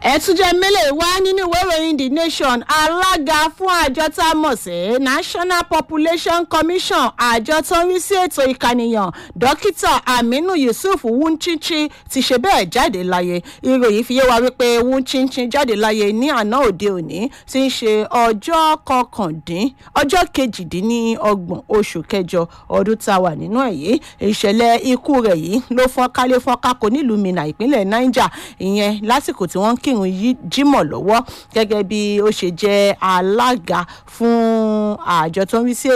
ẹ̀túnjẹ mélòó wá nínú ìwé ìròyìn the nation alága fún àjọ tá a mọ̀ sí national population commission àjọ tó ń rí sí ètò ìkànìyàn dókítà aminu yusuf wunchichi ti ṣe bẹ́ẹ̀ jáde láyé ìròyìn fi yé wa wípé wunchichi jáde láyé ní àná òde òní tí ń ṣe ọjọ́ kọkàndín ọjọ́ kejìdínlọ́gbọ̀n oṣù kẹjọ ọdún tá a wà nínú ẹ̀ yìí ìṣẹ̀lẹ̀ ikú rẹ̀ yìí ló fọ́n kálé fọ́n kákó nílùú minna ìpínlẹ̀ niger ìyẹn lásìkò tí wọ́n ń kírun jímọ̀ lọ́wọ́ gẹ́gẹ́ bí ó ṣe jẹ́ alága fún àjọ tó ń rí sí